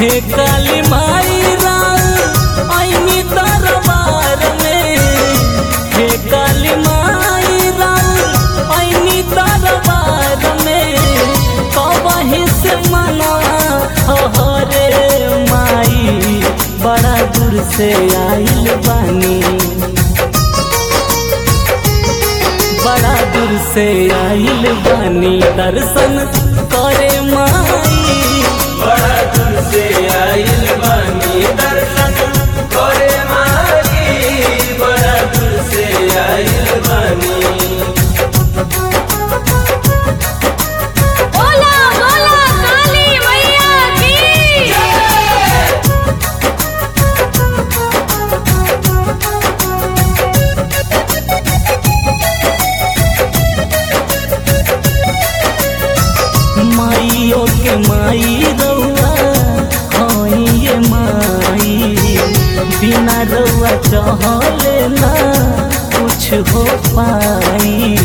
हे काली माई राम आईनी दरबार में हे काली माई राम आईनी दरबार में कबही से मना हरे माई बड़ा दूर से आइल बानी बड़ा दूर से आइल बानी दर्शन करे माई बड़ा दूर से आइल बानी दर्शन करे माई बड़ा दूर से आइल बानी बोला बोला काली मैया की माइयो के माई रउआ हई ये माई बिना रउआ चहले ना कुछ हो पाई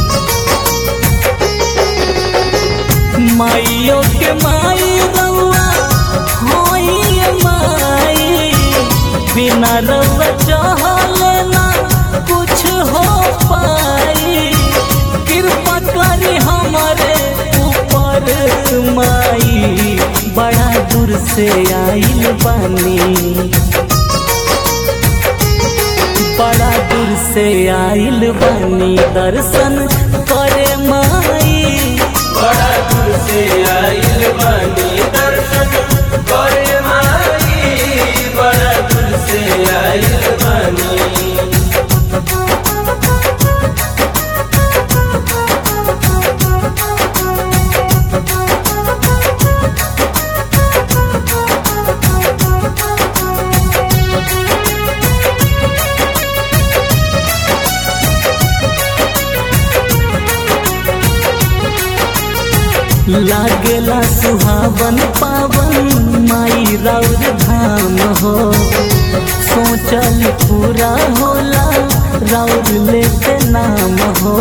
माइयो के माई रउआ हई ये माई बिना रउआ चहले ना कुछ हो पाई कृपा करी हमारे ऊपर माई बड़ा दूर से आइल बानी बड़ा दूर से आइल बानी दर्शन करे माई बड़ा दूर से आइल बानी दर्शन करे माई बड़ा दूर से आइल बानी लागेला सुहावन पावन माई राउर धाम हो सोचल पूरा होला राउर लेके नाम हो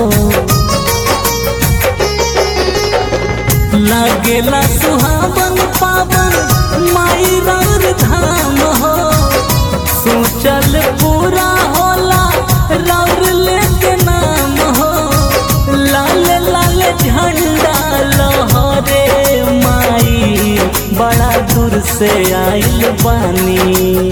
लागेला सुहावन पावन माई राउर धाम हो सोचल पूरा होला राउर लेके नाम हो लाल लाल झंडा लहरे माई बड़ा दूर से आइल बानी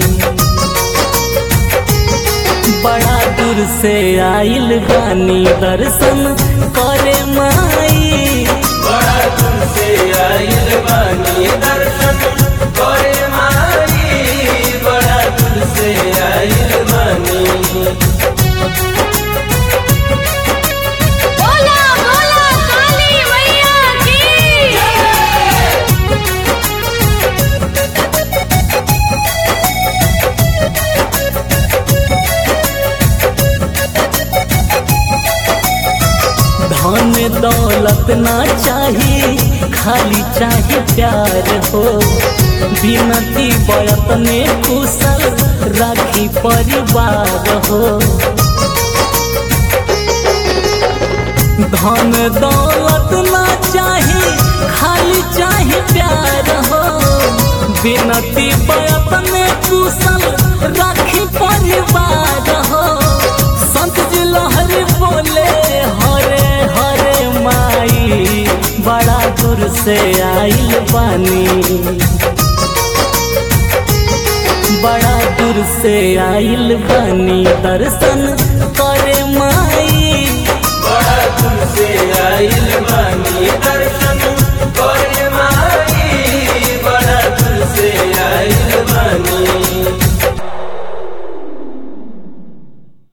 बड़ा दूर से आइल बानी दर्शन करे माई बड़ा दूर से आइल बानी दर्शन करे माई बड़ा दूर से आइल बानी बोला बोला काली मैया की धन दौलत ना चाही खाली चाही प्यार हो बिनती बयत में कुशल राखी परिवार हो धन दौलत ना चाही खाली चाही प्यार हो बिनती बयत में कुशल राखी परिवार हो संत जी लहरी बोले हरे हरे माई बड़ा दूर से आइल बानी बड़ा दूर से आइल बानी दर्शन करे माई